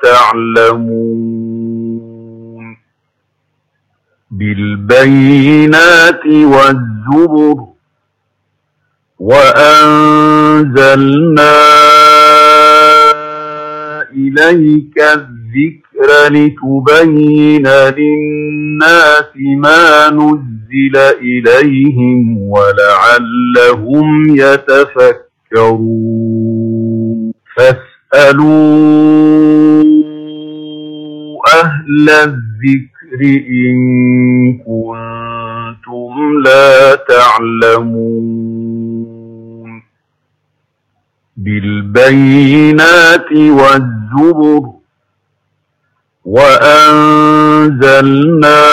تعلمون بالبينات والزبر وأنزلنا إليك الذكر لتبين للناس ما نزل إليهم ولعلهم يتفكرون فاسألوا أهل الذكر إن كنتم لا تعلمون بالبينات والزبر وأنزلنا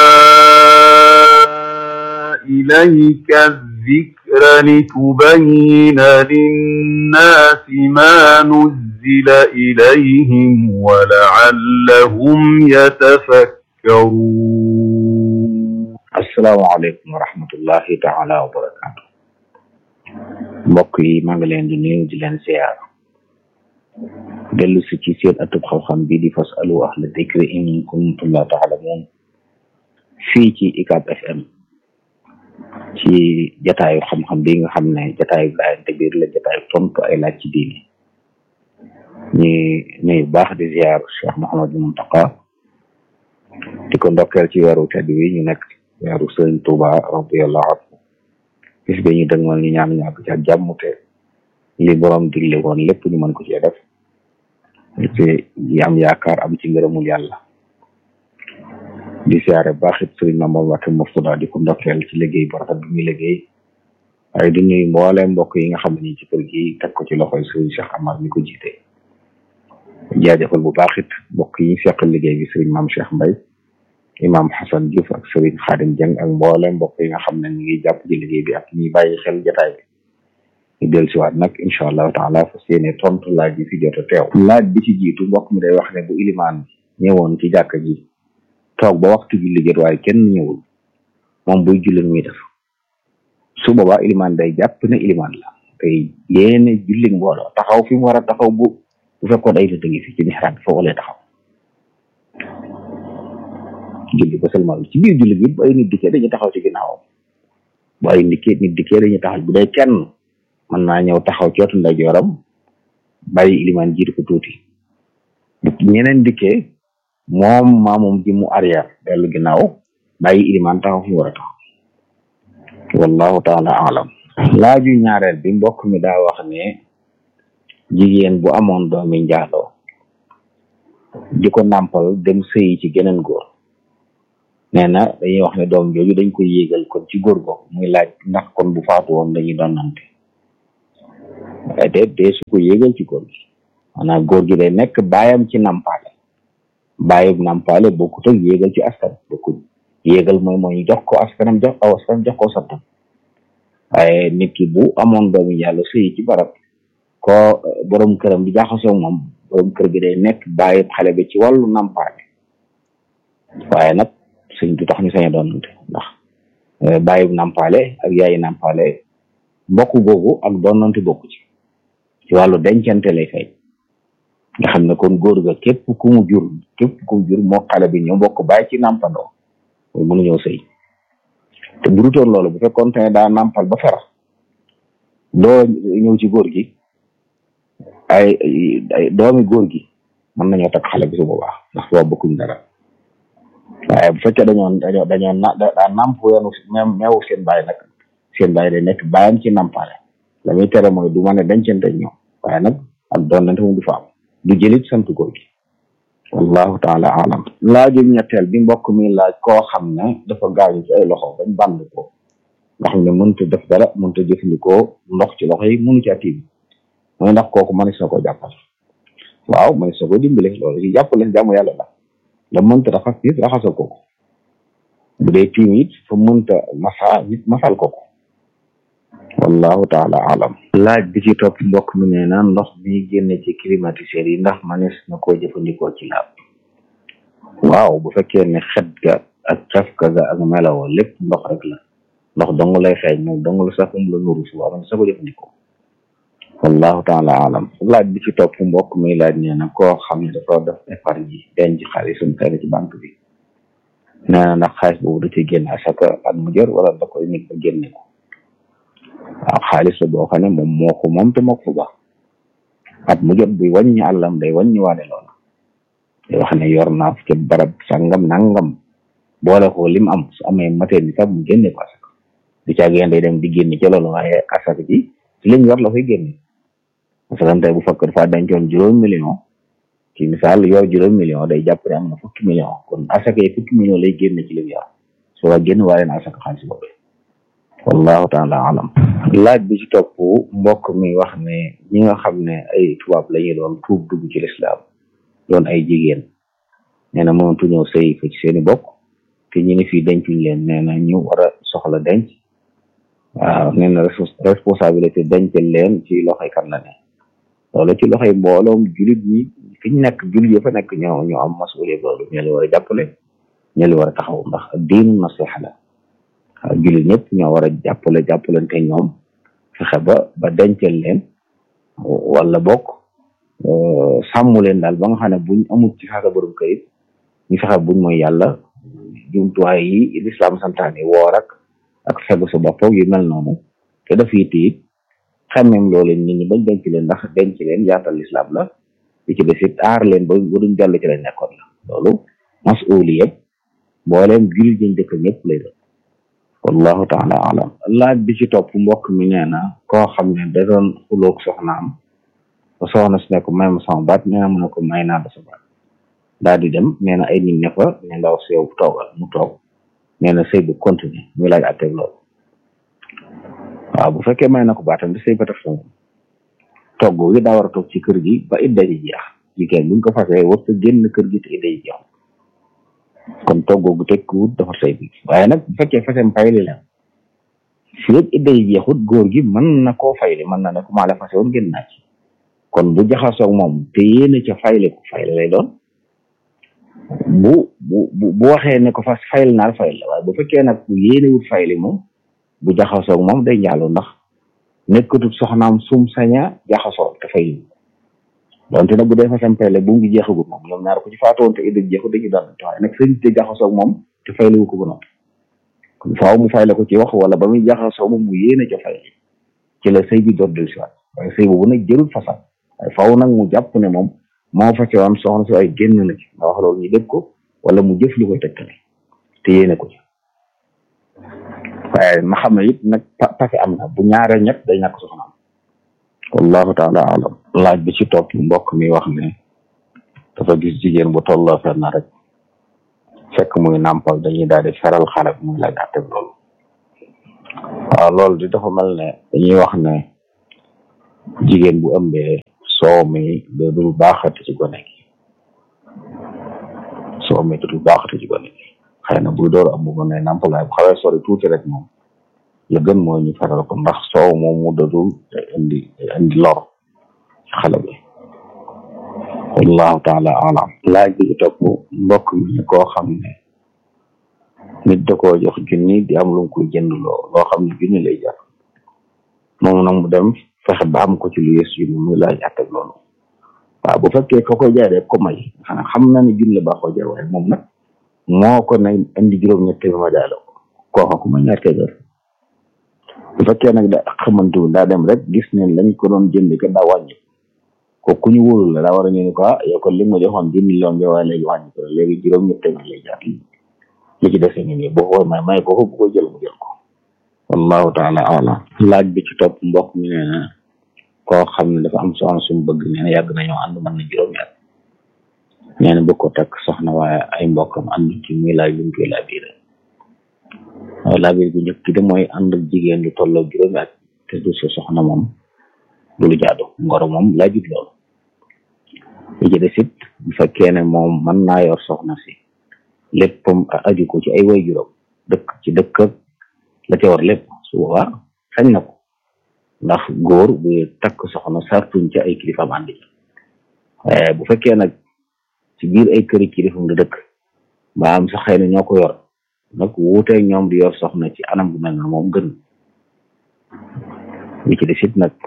إليك الذكر لتبين للناس ما نزل إليهم ولعلهم يتفكرون asalaamaaleykum wa rahmatullahi taala wa barakaatu mbokk yi maa ngi leen di nuyu di leen ziar dellu si ci seen atub xam-xam bi di fasalu ahla dikri in kuntum la taalamuun fii ci ICAP FM ci jataayu xam-xam bi nga xam ne jataayu laayante biir la jataayu tontu ay laaj ci diine ñi nuyu baax di ziar Cheikh Mouhamadou Mountakha di ko ndokkeel ci weeru tedd wi ñu nekk weeru Sëriñ Tuuba radiyallahu anhu bis bi ñu dëgmal ñu ñaan ñàkk ci ak jàmm te li borom digle woon lépp ñu mën ko cee def te yi am yaakaar am ci ngërëmul yàlla di siyaare baax it sëriñ Mamadou Mbacké Murtada di ko ndokkeel ci liggéey bu rafet bi muy liggéey waaye di nuyu mboole mbokk yi nga xam ne ci kër gi teg ko ci loxoy sëriñ Cheikh Amar mi ko jiite jaajëfal bu baax it mbokk yi seqal liggéey bi sëriñ Maam Cheikh Mbaye imam Hassan Diouf ak sëriñ Xaadim Jeng ak mboole mbokk yi nga xam ne ñu ngi jàpp ci liggéey bi ak ñuy bàyyi xel jotaay bi ñu del siwaat nag incha allahu taala fas yéene tontu laaj bi fi jot a teew laaj bi ci jiitu mbokk mi day wax ne bu ilimaan ñëwoon ci jàkka ji toog ba waxtu julli jot waaye kenn ñëwul moom buy julli muy def su boobaa ilimaan day jàpp ne ilimaan la tey yéene julli mbooloo taxaw fi mu war a taxaw bu bu fekkoon ay nit a ngi fi ci mihraab bi foofu lay taxaw julli ba seulement ci biir julli gi bu ay nit dikkee dañuy taxaw ci ginnaawam bu ay nit nit dikkee dañuy taxaw bu dee kenn mën naa ñëw taxaw ci wetu ndeyjooram bàyyi ilimaan jiitu ko tuuti bu ñeneen dikkee moom maamum ji mu arrière dellu ginnaaw bàyyi ilimaan taxaw fi mu war a taxaw wallahu taala alam laaju ñaareel bi mbokk mi daa wax ne jigéen bu amoon doomi njaaloo di ko nàmpal dem sëyi ci geneen góor nee na dañuy wax ne doom jooju dañ koy yéegal kon ci góor go muy laaj ndax kon bu faatu woon dañuy doon nante waaye de dee su ko yéegal ci góor gi maanaam góor gi day nekk baayam ci nampaale baayam nampaale bokkut ak yéegal ci askan bokkut yéegal mooy mooy jox ko askanam jox aw askanam jox ko santam waaye nit ki bu amoon doomi yàlla sëyi ci barab ko borom këram di jaxasoo moom borom kër gi day nekk bàyyi xale bi ci wàllu nampaale waaye nag sëñ du tax ñu sañ a doonante ndax bàyyi nampaale ak yaayi nampaale mbokk googu ak doonante bokku ci ci wàllu dencante lay fay nga xam ne kon góor ga képp ku mu jur képp ku mu jur moo xale bi ñoo bokk bàyyi ci nampandoo mooy mënu ñëw sëy te bu dutoon loolu bu fekkoon te ne daa nampal ba fera doo ñëw ci góor gi ay ay doomi góor gi mën nañoo takk xale bi su boobaa ndax boobu bokkuñ dara waaye bu fekkee dañoo dañoo dañoo na daa namp weenu même meewu seen bàyyi nag seen bàyyi day nekk bàyyam ci nampale la muy tere mooy du mën a dencante ñoom waaye nag ak doonante moom du fa am du jëlit sant góor gi wallahu taala alam laaju ñetteel bi mbokk mi laaj koo xam ne dafa gaañu ci ay loxo bañ band ko nga xam ne mënut a def dara mënut a jëfandikoo ndox ci loxo yi mënu ci atiim mooy ndax kooku mënees na ko jàppal waaw mënees na ko dimbale loolu ci jàppale jàmm yàlla la da mënta raxas nit raxasal ko ko bu dee tiim it fa mënta masa nit masal ko ko wallahu taala alam laaj bi ci topp mbokk mi nee na ndox mi génne ci climatiseur yi ndax manees na koo jëfandikoo ci laab waaw bu fekkee ne xet ga ak cafka ga ak melawoo lépp ndox rek la ndox dong lay xeeñ moom dong la sax um la nuru su waaw man sa ko jëfandikoo wallahu taala alam laaj bi ci topp mbokk mi laaj nee na koo xam ne dafa def épargne yi denc xaalisum xëy na ci banque bi nee na ndax xaalis boobu da ci génn asaka at mu jër wala da koy nit ba génne ko waaw xaalis la boo xam ne moom moo ko moom te moo ko ba at mu jot buy wàññi àllam day wàññi waale loola day wax ne yor naa ci barab sangam nangam boole ko lim am su amee matee ni sax mu génne ko asaka du caageen day dem di génne ca loolu waaye asaka ji ci liñ yor la koy génne parce que tey bu fekk dafa dencoon juróom million ci misaal yor juróom million day jàpp ne am na fukki million kon asaka yi fukki million lay génne ci lim yor su waa génn waale na asaka xaalis boobu wallahu taala alam laaj bi ci topp mbokk mi wax ne ñi nga xam ne ay tubaab la ñu doon tuub dugg ci lislaam doon ay jigéen nee na mënatu ñëw sëy fa ci seeni bokk te ñu ne fii dencuñ leen nee na ñu war a soxla denc waaw nee na responsabilité dencal leen ci loxoy kan la ne loolu ci loxoy mbooloom julit ñi fi ñu nekk julit ya fa nekk ñoo ñoo am masuuliya loolu ñoo li war a jàppale ñoo li war a taxaw ndax diinu nasiha la waaw julit ñëpp ñoo war a jàppale jàppalante ñoom fexe ba ba dencal leen wala bokk sàmm leen daal ba nga xam ne buñ amul ci xaasa borom kayit ñu fexe buñ mooy yàlla jumtuwaay yi lislaam santaane woor ak ak fegu sa bopp yu mel noonu te daf yi tiit xemmem loolu nit ñi bañ denc leen ndax denc leen yaatal lislaam la li ci des it aar leen ba ba duñ jàll ci lañ nekkoon la loolu masuuli yëpp mbooleem jullit ñi dëkk ñëpp lay doon wallahu taala alam laaj bi ci topp mbokk mi nee na koo xam ne da doon xuloog soxnaam ba soxna si ne ko may ma sama baat nee na mu ne ko may naa la sa baat daal di dem nee na ay nit ne fa ne ndaw si yow toogal mu toog nee na sëy bu continuer muy laaj atteg loolu waaw bu fekkee may na ko baatam di sëy ba tax moom togg gi daa war a toog ci kër gi ba idda ji jeex jigéen buñ ko fasee war sa génn kër gi te idda ji jeex kon togg gu tekkiwut dafa sëy bi waaye nag bu fekkee fasem fayli la fi lépp idda ji jeexut góor gi mën na koo fayli mën na ne ko maa la fase woon génn naa ci kon bu jaxasoog moom te yéene ca fayli ko fayli lay doon bu bu bu waxee ne ko fas fayl naa fayl la waaye bu fekkee nag bu yéenewut fayli moom bu jaxasoog moom day njaalu ndax nekkatut soxnaam sum saña jaxasoo te fayli donte nag bu dee fasam payle bu ngi jeexagut moom ñoom ñaar ko ci faatoon te idda jeexut dañuy doon waaye nag sëñ te jaxasoog moom te fayliwu ko ba noppi kon faaw mu fayle ko ci wax wala ba muy jaxasoo moom mu yéene ca fayli ci la sëy bi door del si waat waaye sëy boobu nag jërul fasam waaye faaw nag mu jàpp ne moom moo fa ci woon soxna si ay génn na ci nga wax loolu ñu dégg ko wala mu jëf li koy tegtale te yéene ko ci waaye ma xam ne it nag pase am na bu ñaaree ñett day ñàkk soxna am wallahu taala alam laaj bi ci topp mbokk mi wax ne dafa gis jigéen bu tolloo fenn rek fekk muy nàmpal dañuy daal di feral xale bi muy laaj àtte loolu waaw loolu di dafa mel ne dañuy wax ne jigéen bu ëmbee soow mi da dul baaxati ci gone gi soow mi da dul baaxati ci gone gi xëy na buy door am bu gone nàmpal waaye bu xawee sori tuuti rek moom la gën mooy ñu feral ko ndax soow moom mu dadul indi indi lor ci xale bi wallahu taala alam laaj bi topp mbokk mi ne koo xam ne nit da koo jox junni di am lu mu koy jënd loo loo xam ne junni lay jar moom nag mu dem fexe ba am ko ci lu yées junni muy laaj àttak loolu waaw bu fekkee ko koy jaay def ko may xanaa xam na ne junni baa ko jar waaye moom nag moo ko ne indi juróom-ñett bi ma jaay la ko kooka ku ma ñaar téeméer bu fekkee nag da xamantu daa dem rek gis ne lañ ko doon jënd ka daa wàññi ko ku ñu wóorul la daa war a ñu ne ko ah yow kon li ma joxoon dix millions bi waaye léegi wàññi ko léegi juróom-ñett téeméer lay jaar li ci dese ni nii boo ko may may ko ko bu ko jël mu jël ko wallahu taala alam laaj bi ci topp mbokk mi nee na koo xam ne dafa am soxna sumu bëgg nee na yàgg nañoo ànd mën na juróomi at nee na bëgg ko takk soxna waaye ay mbokkam ànd ci muy laaj lu mu koy laabiré waaw laabir bu njëkk de mooy ànd ak jigéen lu tolloo juróomi at te du sa soxna moom du lu jaadu ngoro moom laajut loolu li ci des it bu fekkee ne moom mën naa yor soxna si léppam aju ko ci ay way juróom dëkk ci dëkk la ca war lépp su boobaa sañ na ko ndax góor bu takk soxna sartuñ ca ay kilifaam ànd ci waaye bu fekkee nag ci biir ay këri kilifam la dëkk mbaa am sax xëy na ñoo ko yor nag wuuteeg ñoom di yor soxna ci anam bu mel na moom gën li ci des it nag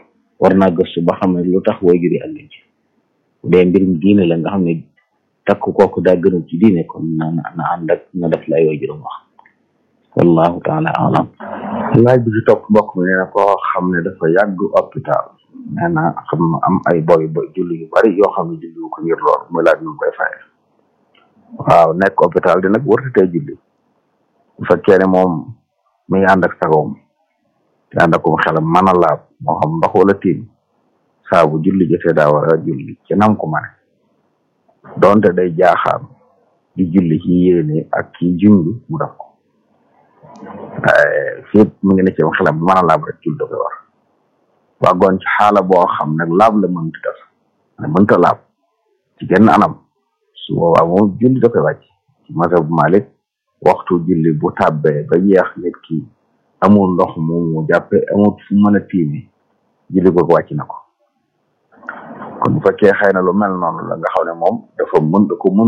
war naa gëstu ba xam ne lu tax way jur yi àgg ci bu dee mbirum diine la nga xam ne takk kooku daa gënul ci diine kon na na ànd ak na def lay way juróom wax wallahu taala alam laaj bi ci topp mbokk mi nee na koo xam ne dafa yàgg hôpital nee na xam am ay boy boy julli yu bari yoo xam ne julli wu ko ngir lool muy laaj nu koy faye waaw nekk hôpital di nag warta tey julli bu fekkee ne moom mi ngi ànd ak sagoom te ànd akum xelam mën a laab moo xam ndox wala tiim saa bu julli jotee daa war a julli ci nam ko mane donte day jaaxaan di julli ci yéene ak ci junj mu def ko waaye fépp mi ngi ne ci xelam mën a laab rek julli da koy war waagoon ci xaala boo xam nag laab la mënta def mënta laab ci genn anam su boobaa moom julli da koy wàcc ci mazhab Malik waxtu julli bu tàbbee ba jeex nit ki amul ndox mu mu jàppe amul fu mën a tiimi julli googu wàcc na ko kon bu fekkee xëy na lu mel noonu la nga xam ne moom dafa mën da ko mën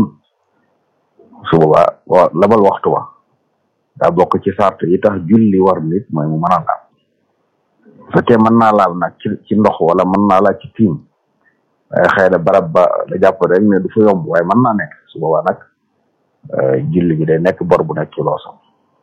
su boobaa wa labal waxtu wa daa bokk ci sart yi tax julli war nit mooy mu mën a laab bu fekkee mën naa laab nag ci ci ndox wala mën naa laab ci tiim waaye xëy na barab ba la jàpp rek ne du fa yomb waaye mën naa nekk su boobaa nag julli bi day nekk bor bu nekk ci loosam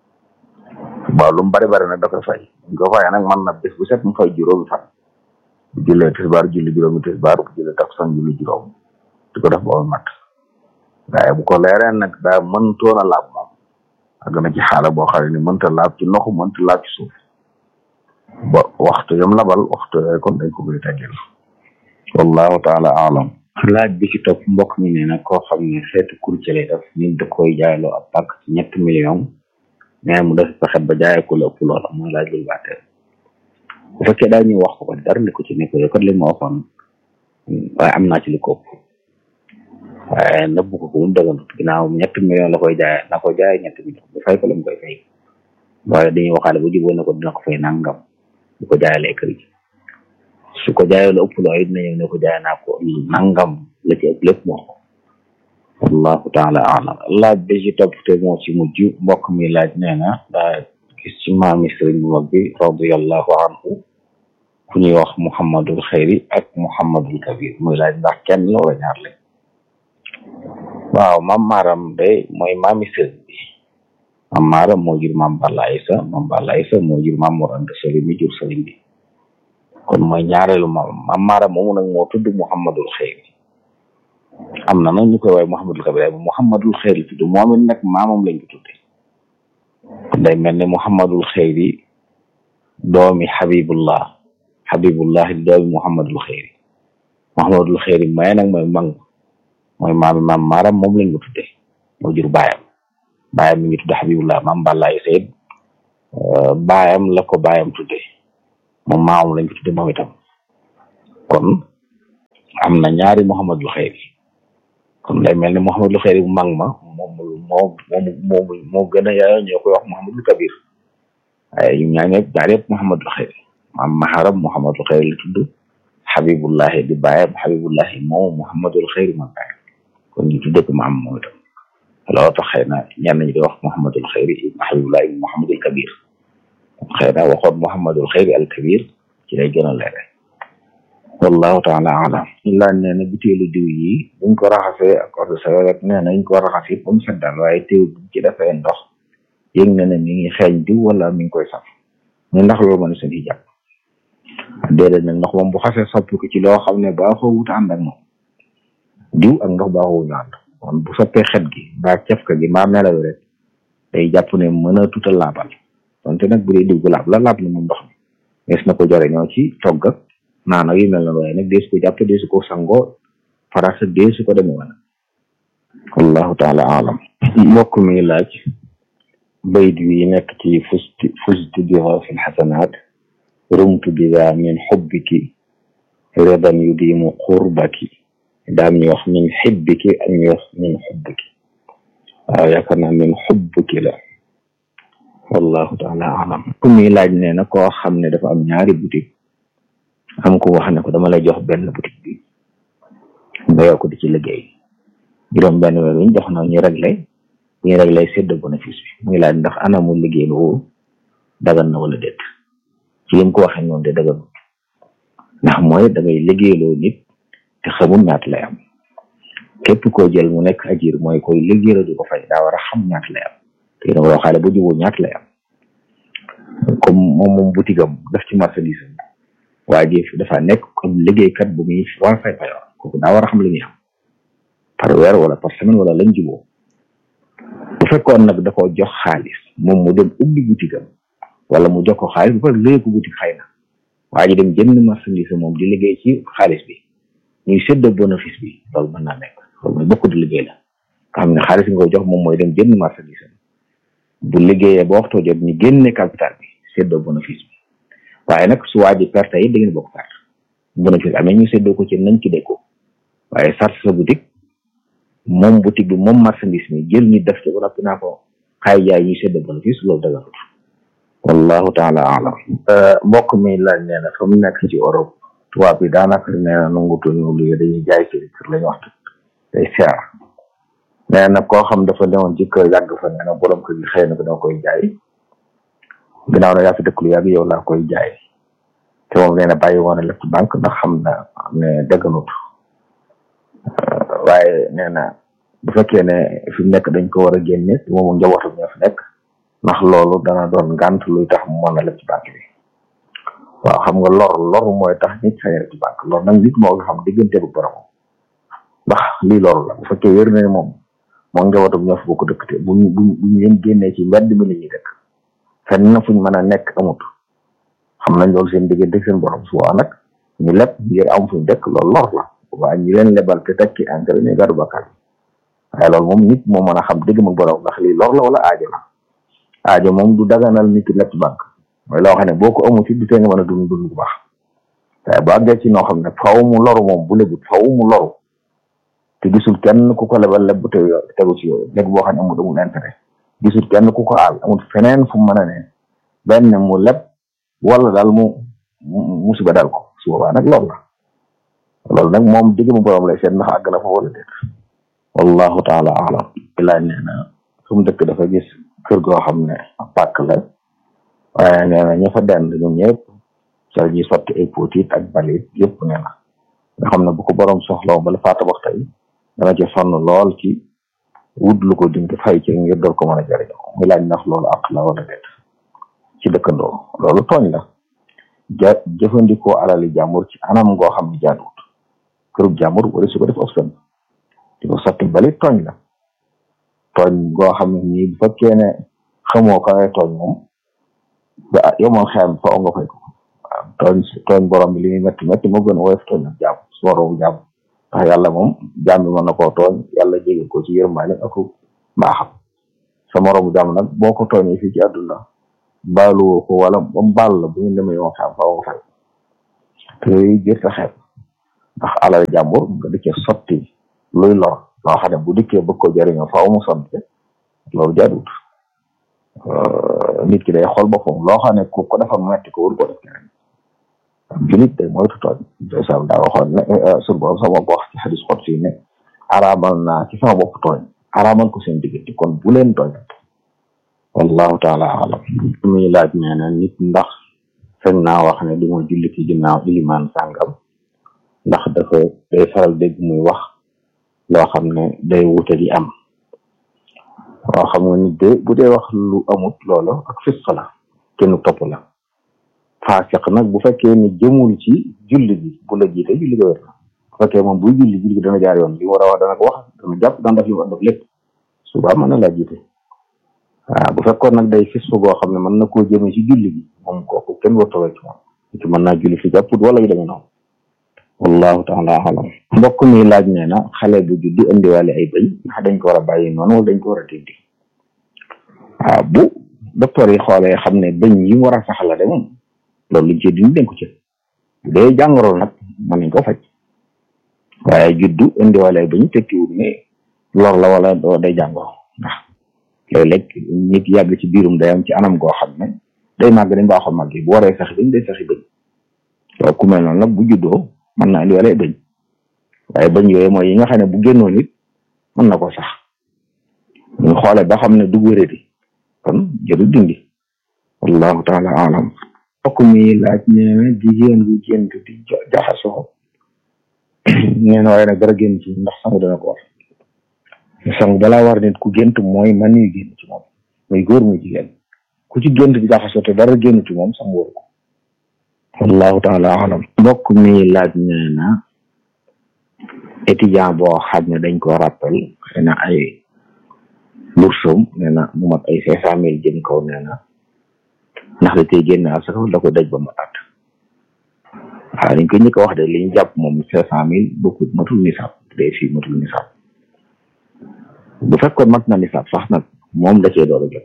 waaw lu mu bari bari nag da koy fay ñu ko fayee nag mën na bés bu set mu fay juróomi fan bu jullee tisbaar julli juróomi tisbaar bu jullee takkusaan julli juróom di ko def boobu mat waaye bu ko leeree nag daa mëntoon a laab moom àgg na ci xaala boo xam ne ni mënta laab ci ndoxu mënta laab ci suuf ba waxtu yam labal waxtu yooyu kon dañ ko koy teggil wallahu taala alam laaj bi ci topp mbokk mi nee na koo xam ne xeetu courtier lay def nit da koy jaayloo ab pàkk ci ñetti million mais mu def pexe ba jaayee ko la ëpp loola mooy laaj lu bàtteel bu fekkee daa ñu wax ko ko dara li ko ci nekk yow kat li ma waxoon waaye am naa ci li ko ëpp waaye nëbbu ko ko mu dëgganut ginnaaw ñetti million la koy jaayee na ko jaayee ñetti million bu fay ko la mu koy fay waaye dañuy waxaale bu jubóo ne ko dina ko fay nangam bu ko jaayalee kër gi su ko jaayee lu ëpp loo it dina ñëw ne ko jaay naa ko nangam la ci ëpp lépp moo ko wallahu taala alam laaj bi ci topp te moo ci mujj mbokk mi laaj nee na daa gis ci maami sëriñ bu mag bi radiallahu anhu ku ñuy wax muhammadul xayri ak muhammadul kabir muy laaj ndax kenn la wala ñaar lañ waaw mam maaram de mooy maami sëriñ bi mam maaram moo jur maam Balla Isa maam Balla Isa moo jur maam Mor Anta Sali mi jur sëriñ bi kon mooy ñaareelu maam maam maaram moomu nag moo tudd muhammadul xayri am na nag ñu koy waaye muhammadul kabir bu muhammadul xayri tudd moom it nag maamam lañ ko tudde day mel ne muhammadul xayri doomi habibullah habibullah di doomi muhammadul xayri muhammadul xayri may nag mooy mang mooy maami maam maaram moom lañ ko tudde moo jur baayam baayam mi ngi tudde habibullah maam bàllaay sayid baayam la ko baayam tudde moom maamam lañ ko tudde moom itam kon am na ñaari muhammadul xayri kon day mel ne muhammadul xayri bu mag ma moom moo moo moo gën a yaayoo ñoo koy wax muhammadul kabir waaye ñu ñaa ñëpp ñaar yëpp muhammadul xayri maam maharam muhammadul xayri la tudd habibullahi di bàyyam habibullahi moom muhammadul xayri ma bàyyam kon ñu tudde ko maam moom itam loolu tax xëy na ñenn ñi di wax muhammadul xayri ibn habibullahi ibn muhammadul kabir xëy na waxoon muhammadul xayri al kabir ci lay gën a leere wallahu taala alam laaj nee na butéelu diw yi buñ ko raxasee ak eau de javel rek nee na ñu ko raxas yi ba mu set daal waaye teew buñ ci defee ndox yëg na ne mi ngi xeeñ diw wala mi ngi koy saf ñu ndax loolu mën seen hijab déedéet nag ndox moom bu xasee soppi ko ci loo xam ne baaxoo wut ànd ak moom diw ak ndox baaxoo ñu ànd kon bu soppee xet gi mbaa cafka gi mbaa melaw rek day jàpp ne mën a tuta laabal donte nag bu dee diw gu laab la laab na moom ndox mi mees na ko jariñoo ci togg ak naan ak yu mel na waaye nag deesu ko jàpp deesu ko sangoo farasa deesu ko demee wala wallahu taala alam mbokk mi laaj bayt wi nekk ci fusti fusti biha fi lxasanat rumtu biha min xubbiki redan yudimu qurbaki daam ñu wax min xibbiki ak ñu wax min xubbiki waaw yaakaar naa min xubbiki la wallahu taala alam ku mi laaj nee na koo xam ne dafa am ñaari boutique am ko wax ne ko dama lay jox benn boutique bi nga yokk di ci liggéey juróom benn weer ñu jox na ñu réglé ñu réglé sédd bénéfice bi muy laaj ndax anamu liggéey lu dagan na wala déet ci lim ko waxee noonu de daganut ndax mooy da ngay liggéeyloo nit te xamul ñaata lay am képp koo jël mu nekk ajir mooy koy liggéeyloo di ko fay daa war a xam ñaata lay am te dama loo xaale ba juboo ñaata lay am comme moom moom boutique am def ci marchandise am waa ji dafa nekk comme liggéeykat bu muy war a fay payoor kooku daa war a xam li muy am par weer wala par semaine wala lañ juboo bu fekkoon nag da koo jox xaalis moom mu dem ubbi boutique am wala mu jox ko xaalis bu pare léegi ko boutique xëy na waa ji dem jënd marchandise moom di liggéey ci xaalis bi ñuy séddoo bénéfice bi loolu mën naa nekk loolu mooy bokk di liggéey la nga xam ne xaalis nga ko jox moom mooy dem jënd marchandise bu liggéeyee ba waxtoo jot ñu génne capital bi séddoo bénéfice bi waaye nag su waa ji perte yi da ngeen bokk perte bénéfice amee ñu séddoo ko ci nañ ci dégg ko waaye sart sa boutique moom boutique bi moom marchandise mi jël ñu def ci ba noppi naa ko xaay jaay ñuy séddoo bénéfice loolu daganut wallahu taala alam mbokk mi laaj nee na fa mu nekk ci Europe tubaab bi daanaka nee na nangutuñu lu dañuy jaay seen kër lañu waxtu day seer nee na koo xam dafa newoon ci kër yàgg fa nee na borom kër gi xëy na ko danga koy jaay ginnaaw na yaa fi dëkk lu yàgg yow laa koy jaay te moom nee na bàyyi woon na lépp banque ndax xam na ne dëgganut waaye nee na bu fekkee ne fi mu nekk dañ ko war a génne te moom njabootam ñoo fi nekk ndax loolu dana doon ngànt luy tax mu mën a lépp ci banque bi waaw xam nga lor lor mooy tax nit sañ a ci banque lor nag nit moo nga xam diggante bu borom ndax lii loru la bu fekkee wér na ne moom moom njabootam ñoo fi bokk dëkk te buñ buñ buñ leen génnee ci mbedd mi la ñuy dëkk fenn na fuñ mën a nekk amut xam nañ loolu seen diggante seen borom su waa nag ñu leb ngir am fuñ dëkk loolu lor la waa ñi leen lebal te tekki engrais ñu gàddu bakkaar waaye loolu moom nit moo mën a xam dëgg mag borom ndax lii lor la wala aajo la aajo moom du daganal nit ki lépp banque mooy loo xam ne boo ko amul ci du tee nga mën a dund dund bu baax waaye bu àggee ci noo xam ne faw mu loru moom bu lebut faw mu loru te gisul kenn ku ko lebal leb bu te tegu ci yow léegi boo xam ne amul amul intérêt gisul kenn ku ko aal amul feneen fu mu mën a ne benn mu leb wala daal mu musiba dal ko su boobaa nag loolu la loolu nag moom digg mu borom lay seet ndax àgg na fa wala déet wallahu taala alam laaj nee na fu mu dëkk dafa gis kër goo xam ne pàkk la waaye nee na ña fa dend ñoom ñëpp ca ñuy sotti ay potit ak balit yëpp nee na nga xam ne bu ko borom soxlaw bala faata wax tey dana ci sonn lool ci wut lu ko dindi fay ci ngir door ko mën a jëriñoo muy laaj ndax loolu àq la wala déet ci dëkkandoo loolu tooñ la ja jëfandikoo alali jàmbur ci anam goo xam ne jaaduwut kërub jàmbur wala su ko def option di ko sotti balit tooñ la tooñ goo xam ne nii bu fekkee ne xamoo ka ngay tooñ moom ba yow moom xeyam fa nga fay ko waaw tooñ tooñ borom bi li muy métti métti moo gën a woyof tooñ ak jàmm su waroo jàmm ndax yàlla moom jàmm bi mën na koo tooñ yàlla jégal ko ci yërmaane ak mbaaxam sa moroomu jàmm nag boo ko tooñee fii ci àdduna baaluwoo ko wala ba mu baal la bu ñu demee yoon xam fa nga fay te yooyu jër sa xeeb ndax alal jàmbur nga di ca sotti luy lor loo xam ne bu dikkee bëgg ko jëriñoo faaw mu sonte loolu jaaduwut nit ki day xool boppam loo xam ne ku ko defal metti ko wër ko def keneen julit day moytu tooñ sam daa waxoon ne sur borom sama bopp wax ci xadis xot fii ne araamal naa ci sama bopp tooñ araamal ko seen diggante kon bu leen tooñ wallahu taala alam muy laaj nee na nit ndax fekk naa wax ne du ma julli ci ginnaaw ilimaan sàngam ndax dafa day faral dégg muy wax loo xam ne day wute di am waaw xam nga nit de bu dee wax lu amut loolu ak fisq la kenn topp la faasiq nag bu fekkee ni jëmul ci julli bi bu la jiite julli ga wér na bu fekkee moom buy julli julli gi dana jaar yoon li war a wax dana ko wax dana jàpp dana def li war def lépp suba mën na laa jiite waaw bu fekkoon nag day fisq goo xam ne mën na koo jëmee ci julli bi moom kooku kenn wartawee ci moom ci mën naa julli fi jàpput wala yu demee noonu wallahu taala alam mbokk mi laaj nee na xale bu juddu indiwaale ay bëy ndax dañ ko war a bàyyi noonu wala dañ ko war a dindi waaw bu docteur yi xoolee xam ne bëñ yi mu war a sax la de moom loolu luñ ci dindi dañ ko ci bu dee jàngoro nag mën nañ ko faj waaye juddu indiwaale ay bëñ tekkiwul ne lor la wala doo day jàngoro ndax léeg-léeg nit yàgg ci biirum dayam ci anam goo xam ne day màgg dañ baaxoo màgg bu waree saxi bëñ day saxi bëñ loolu ku mel noonu nag bu juddoo mën na indi wala bëñ waaye bëñ yooyu mooy yi nga xam ne bu génnoon it mën na ko sax ñu xoole ba xam ne du wéradi kon jëru dindi wallahu taala alam mbokk mi laaj nee na jigéen bu gént di jaxasoo nee na waaye nag dara génn ci ndax sangu dana ko war sangu balaa war nit ku gént mooy man yu génn ci moom muy góor muy jigéen ku ci gént di jaxasoo te dara génn ci moom sangu waru ko wallahu taala alam mbokk mi laaj nee na étudiant boo xam ne dañ ko rappel xëy na ay boursom nee na mu mat ay cinq cent mille jëm kaw nee na ndax da tey génn asaka da ko daj ba mu at waaw dañ ko njëkk a wax de li ñu jàpp moom cinq cent mille bokkut matul nisaab day fii matul nisaab bu fekkoon mat na nisaab sax nag moom da cee door a jot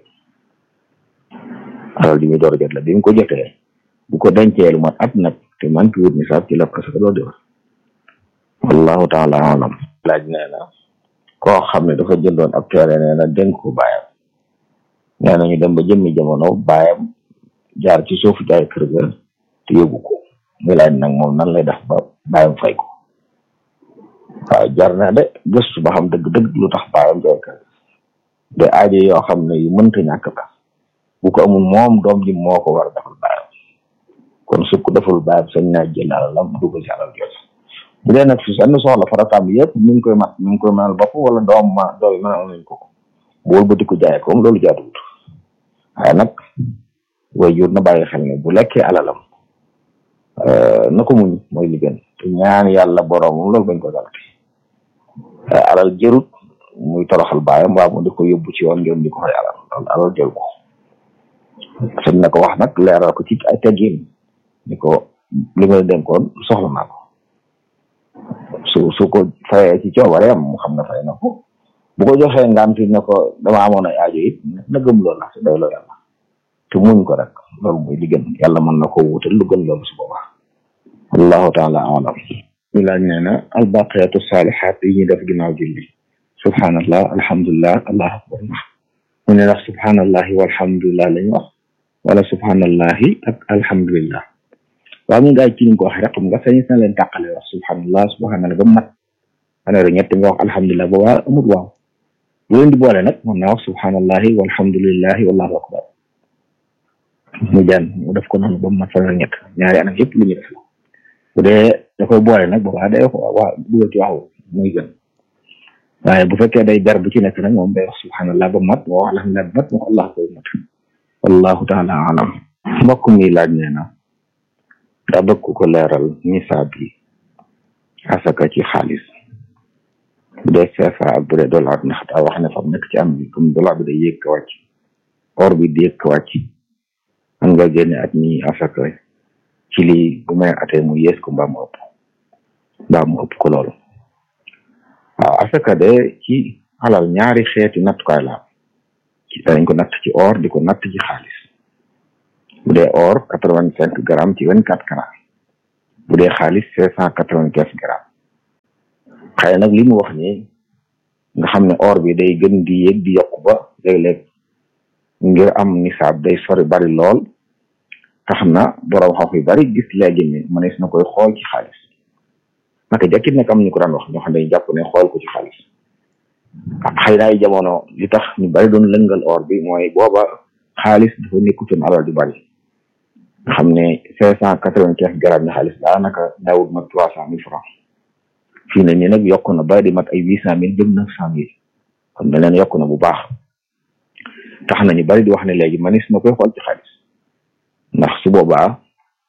alal ji muy door a jot la bi mu ko jotee bu ko dencee lu mat at nag te man ki wut nisaab ci la asaka door di war wallahu taala alam laaj nee na koo xam ne dafa jëndoon ab teere nee na dénk ko baayam nee na ñu dem ba jëmmi jamono baayam jaar ci suuf jaay kër ga te yóbbu ko muy laaj nag moom nan lay def ba baayam fay ko waaw jar na de gëstu ba xam dëgg-dëgg lu tax baayam jaay kër de aajo yoo xam ne yu mënta ñàkk la bu ko amul moom doom ji moo ko war a defal baayam kon su ko defal baayam sañ naa jël alalam dugal ci alal jooju bu dee nag fi senn soxla farataam yëpp mi ngi koy mat mi ngi koy mënal bopp wala doom ma doom yi mënal nañ ko ko bu wëlbati ko jaay ko loolu jaaduwut waaye nag way jur na bàyyi xel ne bu lekkee alalam na ko muñ mooy li gën te ñaan yàlla boroomam loolu bañ ko dalati alal jërut muy toroxal baayam waa mu di ko yóbbu ci yoon ngeen di ko fay alal loolu alal jëru ko sañ na ko wax nag leeral ko ci ay teggin ni ko li ma dénkoon soxla naa ko su su ko fayee ci coobareem mu xam ne fay na ko bu ko joxee nganti ne ko dama amoon ay aajo it na gëm loolu la te doy loo yàlla te muñ ko rek loolu mooy li gën yàlla mën na ko wutal lu gën loolu su boobaa wallahu taala alam ñu laaj nee na albaqiyatu salihat yi ñuy def ginnaaw julli subhanallah alhamdulilah allahu akbar mu ne ndax subhanallahi walhamdulilah lañu wax wala subhanallahi ak alhamdulillah waaw mu ngaay ci ñu ko waxee rek xam nga sañ na leen tàqale wax subhanallah subhanallah ba mu mat fanweeri ñett nga wax alhamdulilah ba waa amut waaw bu leen di boole nag mën naa wax subhanallahi walhamdulillahi wallahu akbar mu jaan mu def ko noonu ba mu mat fanweeri ñett ñaari anam yëpp lu ñu def la bu dee da koy boole nag boobaa day ko waa dugal ci waxu muy gën waaye bu fekkee day ber bu ci nekk nag moom day wax subhanallah ba mat moo wax alhamdulilah ba mat moo allah koy mat wallahu taala alam mbokk mi laaj nee na daa bëgg ko leeral nisaab yi asaka ci xaalis bu dee CFA ak bu dee dollar ndax daa wax ne fa nekk ci am bi comme dollar bi day yéeg ka wàcc or bi di yéeg ka wàcc man nga génne at mi asaka ci lii bu may atee mu yées ko mbaa mu ëpp mbaa mu ëpp ko loolu waaw asaka de ci alal ñaari xeeti nattukaay la ci dañ ko natt ci or di ko natt ci xaalis bu dee or quatre vingt cinq grammes ci vingt quatre carats bu dee xaalis cinq cent quatre vingt quinze grammes xëy nag li mu wax ni nga xam ne or bi day gën di yéeg di yokk ba léeg-léeg ngir am nisaab day sori bari lool tax na borom xam yu bari gis léegi ni mënees na koy xool ci xaalis naka jàkkit nag am ñu ko daan wax ñoo xam ne jàpp ne xool ko ci xaalis xëy na ay jamono li tax ñu bari doon lëngal or bi mooy booba xaalis dafa nekkutoon alal di bari nga xam ne cinq cent quatre vingt quinze grammes ni xaalis daanaka daawut mat trois cent mille francs fii ne nii nag yokk na ba di mat ay huit cent mille jëm neuf cent mille kon beneen yokk na bu baax tax na ñu bari di wax ne léegi manis na koy xool ci xaalis ndax su boobaa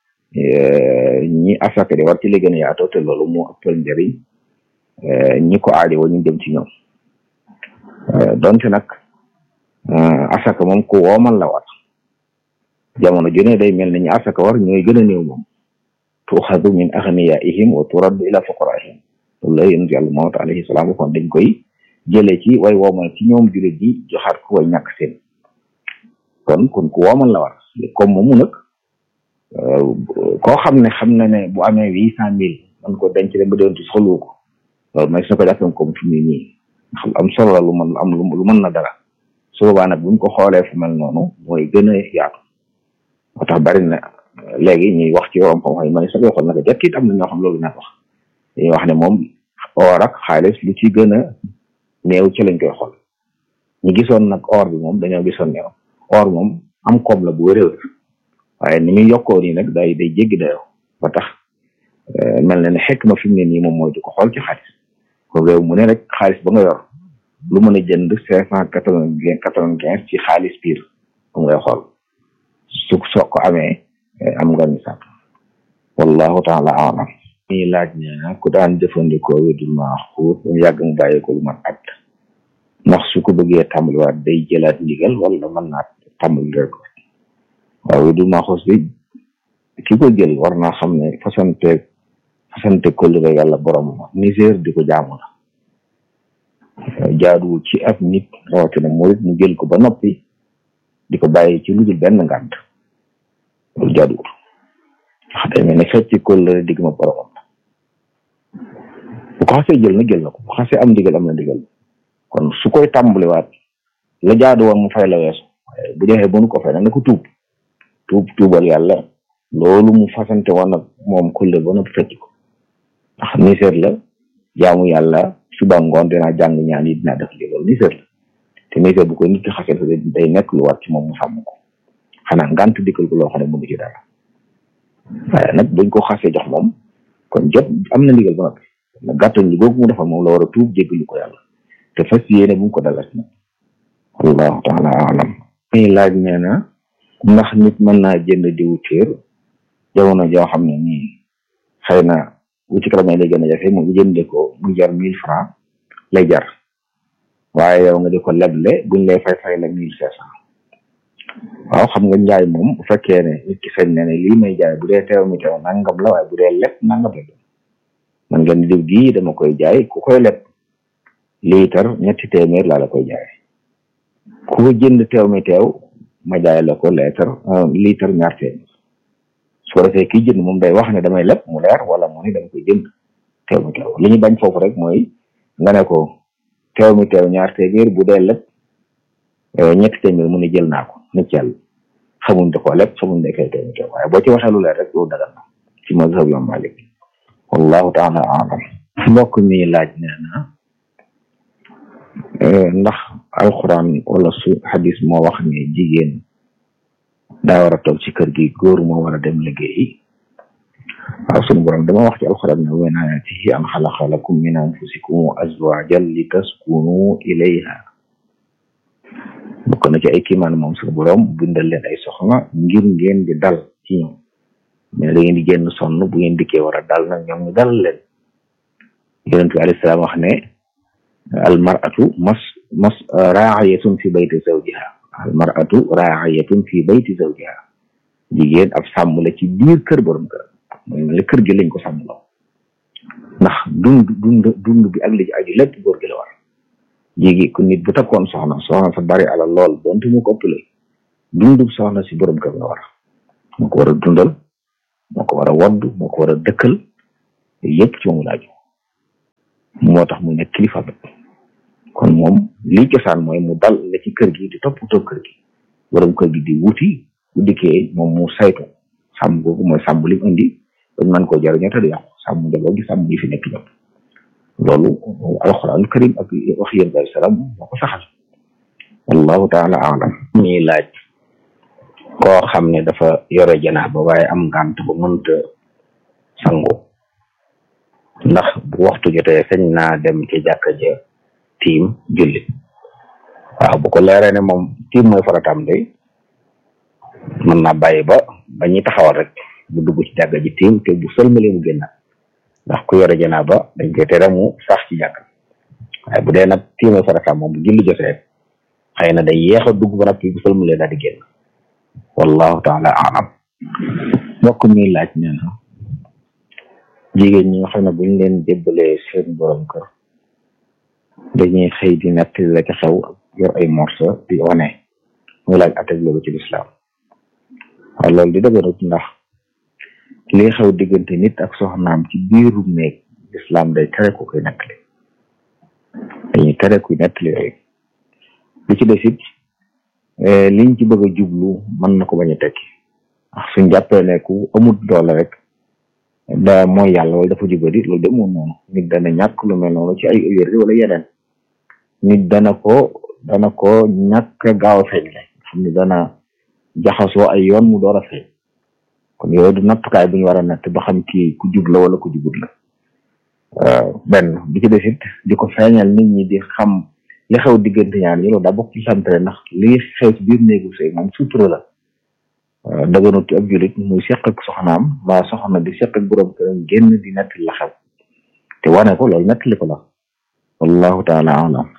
ñi asaka di war ci li gën a yaatoo te loolu moo ëppal njëriñ ñi ko aajo ñu jëm ci ñoom donte nag asaka moom ku woomal la war jamono ju ne day mel ni ñu asaka war ñooy gën a néew moom tuuxadu min axniyaihim wa turaddu ila fuqaraihim loolu la yonent yàlla Muhammad alayhi salaam waxoon dañ koy jëlee ci way woomal ci ñoom jullit ji joxaat ko way ñàkk seen kon kon ku woomal la war comme moomu nag koo xam ne xam na ne bu amee huit cent mille man ko denc de ba déwénti soxlu ko loolu may su ko jàppee comme fi mu nii xam am solo la lu mën am lu mën na dara su boobaa nag buñ ko xoolee fu mel noonu mooy gën a yaatu moo tax bari na léegi ñuy wax ci yorom xam-xam yi ma ne sa xool naka jekk it am na ñoo xam loolu naa wax dañuy wax ne moom or ak xaalis lu ci gën a néew ci lañ koy xool ñu gisoon nag or bi moom dañoo gisoon ne or moom am koom la bu wér waaye ni muy yokkoo nii nag day day jéggi dayoo ba tax mel na ne xekk ma fi mu ne nii moom mooy di ko xool ci xaalis ko réew mu ne rek xaalis ba nga yor lu mën a jënd cinq cent quatre-vingt quatre-vingt-quinze ci xaalis biir moom ngay xool su soo ko amee am nga ni sàpp wallahu taala alam ñuy laaj ne na ku daan jëfandikoo wédul maaxuut mu yàgg mu bàyyi ko lu mat at ndax su ko bëggee tàmbaliwaat day jëlaat ndigal wala mën naa tàmbali rek waaw wédul maaxuut bi ki ko jël war naa xam ne fasante fasante kóllëre yàlla borom Niger di ko jaamu la jaaduwul ci ab nit rawatina murit mu jël ko ba noppi di ko bàyyi ci lu dul benn ngànt loolu jaaduwul wax day mel ne fecc kóllëre digg ma boromam la bu ko xasee jël na jël na ko bu xasee am ndigal am na ndigal kon su koy tàmbaliwaat la jaadu woon mu fay la weesu bu joxee mënu ko fay nag na ko tuub tuub tuubal yàlla loolu mu fasante woon nag moom kóllëre ba noppi fecc ko ndax niseer la jaamu yàlla suba ngoon dinaa jàng ñaan yi dinaa def lii loolu niseer la te niseer bu koy nit ki xasee day nekk lu war ci moom mu sàmm ko xanaa ngant dikkal ko loo xam ne mënu ci dara waaye nag buñ ko xasee jox moom kon jot am na ndigal ba noppi na gàttal li googu mu defal moom la war a tuub jéggalu ko yàlla te fas yéene bu mu ko dalas nag wallahu taala alam muy laaj nee na ndax nit mën naa jënd diwu téer jamono joo xam ne nii xëy na bu ci kanamee lay gën a jafe mu jënde ko mu jar mille francs lay jar waaye yow nga di ko leble buñ lay fay fay la mille cinq cent waaw xam nga njaay moom bu fekkee ne nit ki sañ na ne lii may jaay bu dee teew mi teew nangam la waaye bu dee leb nangam la man ngeen diw gii dama koy jaay ku koy leb liitar ñetti téeméer laa la koy jaay ku ko jënd teew mi teew ma jaay la ko liitar liitar ñaar téeméer su ko defee kii jënd moom day wax ne damay leb mu leer wala mu ni dama koy jënd teew mi teew li ñu bañ foofu rek mooy nga ne ko teew mi teew ñaar téeméer bu dee leb ñetti téeméer mu ne jël naa ko nit yàlla xamuñ da koo leb xamuñ da koy teew mi teew waaye boo ci waxee lu leer rek loolu dagal na ci mazhab Imam Malik wallahu taala alam mbokk mi laaj nee na ndax alquran wala su hadis moo wax ne jigéen daa war a toog ci kër gi góor moo war a dem liggéeyi waaw sunu borom dama wax ci alquran ne wa min ayatihi an xalaqa lakum min anfusikum azwajan li taskunu ilayha bokk na ci ay kiimaan moom sunu borom bindal leen ay soxna ngir ngeen di dal ci ñoom mais da ngeen di génn sonn bu ngeen dikkee war a dal nag ñoom ñu dal leen yonent bi alayhi salaam wax ne al mar'atu mas mas raayatun fi bayti zawjiha al mar'atu raayatun fi bayti zawjiha jigéen ab sàmm la ci biir kër borom kër mooy mel ne kër gi lañ ko sàmm loo ndax dund dund dund bi ak li ci aju lépp góor gi la war jigi ku nit bu takkoon soxna soxna sa bari ala lool donte mu ko ëppale dundub soxna si borom kër la war moo ko war a dundal moo ko war a wodd moo ko war a dëkkal yëpp ci moom laaju moo tax mu nekk kilifa ba kon moom lii cosaan mooy mu dal la ci kër gi di toppatoo kër gi borom kër gi di wuti bu dikkee moom mu saytu sàmm googu mooy sàmm li mu indi dañ mën koo jariñoo te du yàqu sàmm njaboot gi sàmm yi fi nekk ñëpp loolu alxuraan karim ak wax yéen bay salaam moo ko saxal wallahu taala alam ñuy laaj koo xam ne dafa yore janaaba waaye am ngànt ba mënta sangu ndax bu waxtu jotee sañ naa dem ci jàkka ja tiim julli waaw bu ko leeree ne moom tiim mooy farataam day mën naa bàyyi ba ba ñuy taxawal rek bu dugg ci jàkka ji tiim te bu sëlmalee mu génnaat ndax ku yore janaaba dañ koy tere mu sax ci jàkka waaye bu dee nag tiim mooy farataam moom bu julli jotee xëy na day yéex a dugg ba nag bu sëlmalee daal di génn wallahu taala alam mbokk mi laaj nee na jigéen ñi nga xam ne buñ leen jébbalee seen borom kër dañuy xëy di netti la ca xew yor ay morceau di wane muy laaj atteg loolu ci lislaam waaw loolu di dëgërut ndax lii xew diggante nit ak soxnaam ci biiru néeg lislaam day tere ku koy nettali dañuy tere kuy nettali yooyu li ci des it liñ ci bëgg a jublu mën na ko bañ a tekki ndax suñ jàppee ne ku amut doole rek da mooy yàlla wala dafa jubadi loolu de moom noonu nit dana ñàkk lu mel noonu ci ay wér wala yeneen nit dana ko dana ko ñàkk gaaw a feeñ le xam ne dana jaxasoo ay yoon mu door a feeñ kon yooyu du nattukaay bu ñu war a natt ba xam kii ku jub la wala ku jubut la waaw benn bi ci des it di ko feeñal nit ñi di xam li xew diggante ñaar ñi loolu daa bokk ci santere ndax li xew ci biir néegu sëy moom sutura la daganut ci ab julit muy seq ak soxnaam mbaa soxna di seq ak borom këram génn di nettali la xew te wane ko loolu nettali ko la wallahu taala alam